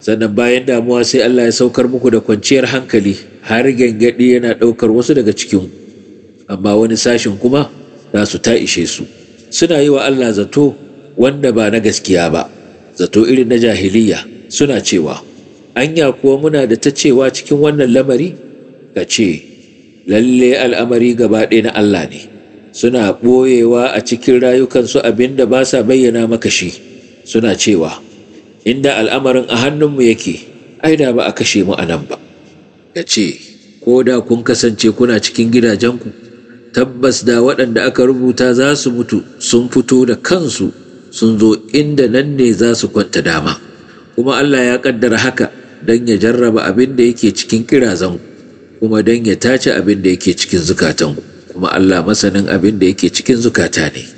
sannan bayan damuwa sai Allah ya saukar muku da kwanciyar hankali har gyangyaɗi yana ɗaukar wasu daga cikin amma wani sashin kuma za su ta ishe su suna yi wa Allah zato wanda ba na gaskiya ba zato irin na jahiliya suna cewa anya kuwa muna da ta cewa cikin wannan lamari ka ce lalle al'amari gaba ɗaya na Allah ne suna ɓoyewa a cikin rayukansu abin da ba sa bayyana maka shi suna cewa inda al'amarin a hannunmu yake ai da ba a kashe mu a nan ba ka ce ko da kun kasance kuna cikin gidajenku tabbas da waɗanda aka rubuta za su mutu sun fito da kansu sun zo inda nan ne za su kwanta dama kuma Allah ya ƙaddara haka don ya jarraba abin da yake cikin kirazanku kuma don ya tace abin da yake cikin zukatanku kuma Allah masanin abin da yake cikin zukata ne